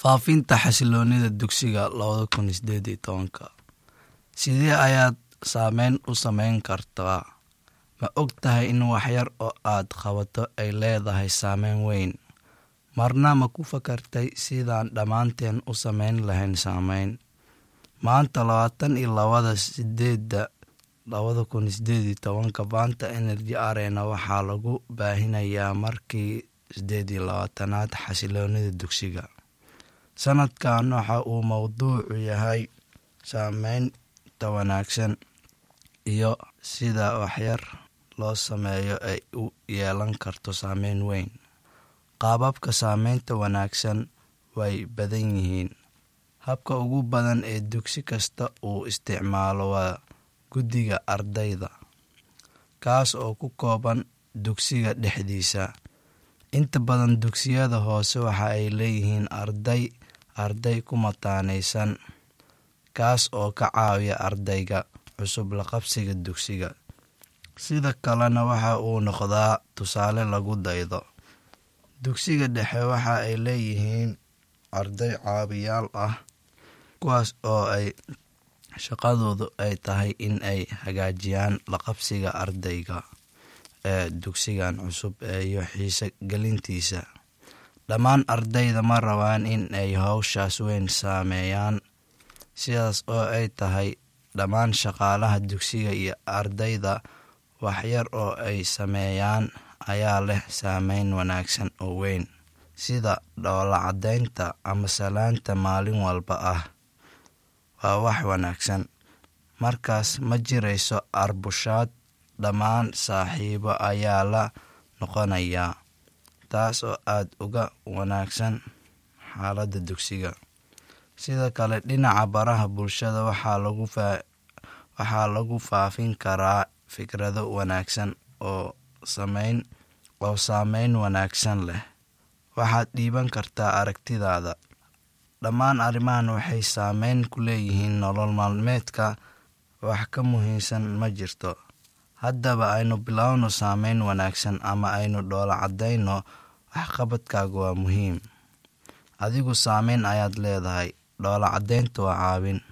faafinta xasiloonida dugsiga labada kun sideed iyo tobanka sidee ayaad saameyn u sameyn kartaa ma og tahay in waxyar oo aad qabato ay leedahay saameyn weyn marna ma ku fakartay sidaan dhammaanteen u sameyn lahayn saameyn maanta labaatan iyo labada sideeda labada kun sideed iyo tobanka baanta energy arena waxaa lagu baahinayaa markii sideed iyo labaatanaad xasiloonida dugsiga sanadkan waxa uu mowduucu yahay saameynta wanaagsan iyo sida waxyar loo sameeyo ay u yeelan karto saameyn weyn qaababka saameynta wanaagsan way badan yihiin habka ugu badan ee dugsi kasta uu isticmaalo waa guddiga ardayda kaas oo ku kooban dugsiga dhexdiisa inta badan dugsiyada hoose waxa ay leeyihiin arday arday ku mataanaysan kaas oo ka caawiya ardayga cusub la qabsiga dugsiga sida kalena waxa uu noqdaa tusaale lagu daydo dugsiga dhexe waxa ay leeyihiin arday caawiyaal ah kuwaas oo ay shaqadoodu ay tahay in ay hagaajiyaan la qabsiga ardayga ee dugsigan cusub iyo xiise gelintiisa dhammaan ardayda ma rabaan in ay howshaas weyn saameeyaan sidaas oo ay tahay dhammaan shaqaalaha dugsiga iyo ardayda waxyar oo ay sameeyaan ayaa leh saameyn wanaagsan oo weyn sida dhoola caddaynta ama salaanta maalin walba ah waa wax wanaagsan markaas ma jirayso arbushaad dhammaan saaxiibo ayaa la noqonayaa taas oo aada uga wanaagsan xaaladda dugsiga sida kale dhinaca baraha bulshada waxaa lagu faafin karaa fikrado wanaagsan oo sameyn oo saameyn wanaagsan leh waxaad dhiiban kartaa aragtidaada dhammaan arrimahan waxay saameyn ku leeyihiin nolol maalmeedka wax ka muhiimsan ma jirto haddaba aynu bilowno saameyn wanaagsan ama aynu dhoola caddayno waxqabadkaagu waa muhiim adigu saameyn ayaad leedahay dhoola caddaynta waa caawin